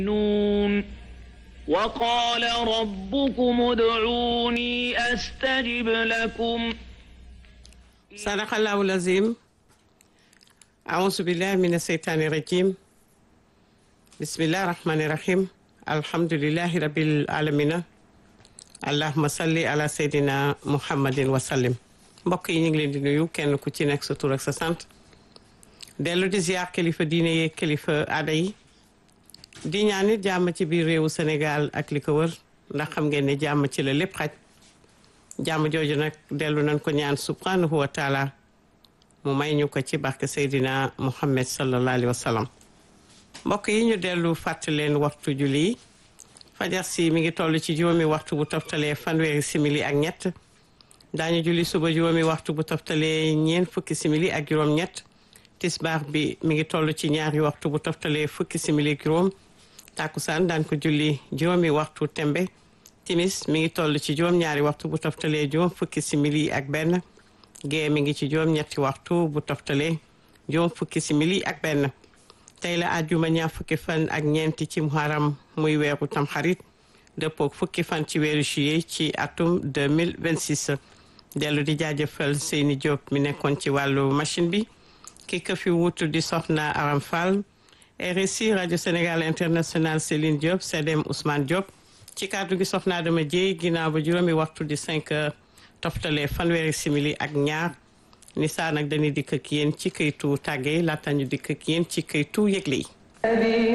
نون وقال ربكم ادعوني أستجب لكم صدق الله العظيم أعوذ بالله من الشيطان الرجيم بسم الله الرحمن الرحيم الحمد لله رب العالمين allahuma salli ala seydina muhammadin wasallim mbokk yi ñu ngi leen di nuyu kenn ku ci nekk sa tur ak sa sant dellu di ziar kilifa diine yeeg kilifa aada yi di ñaan it jàmm ci biir réewu Sénégal ak li ko wër ndax xam ngeen ne jàmm ci la lépp xaj jàmm jooju nag dellu nañ ko ñaan subhanahu wa taala mu may ñu ko ci barke seydina muhammad sallallahu alayhi wa sallam mbokk yi ñu dellu fàttali leen waxtu julli yi fajar si mi ngi toll ci juróomi waxtu bu toftalee fanweeri simili ak ñett daañu julli suba juróomi waxtu bu toftalee ñeent fukki simili ak juróom-ñett tisbaar bi mi ngi toll ci ñaari waxtu bu toftalee fukki simili ak juróom tàkkusaan daan ko julli juróomi waxtu tembe timis mi ngi toll ci juróom-ñaari waxtu bu toftalee juróom fukki simili ak benn gée mi ngi ci juróom-ñetti waxtu bu toftalee juróom fukki simili ak benn tey la àjjuma ñaar fukki fan ak ñeenti ci muharam muy weeru tamxarit dëppook fukki fan ci weeru juillet ci atum 2026 dellu di jaajëfal Seyni Diop mi nekkoon ci wàllu machine bi ki ko fi wutu di soxna Aram Fall RSI rajo Sénégal international Céline Diop CDM Ousmane Diop ci kàddu gi soxna Adama Dieye ginnaaw ba juróomi waxtu di 5 heures toftale fanweeri simili ak ñaar ni saa nag dañuy dikk ak yéen ci këytu tàgge laata ñu dikk ak yéen ci këytu yëgle yi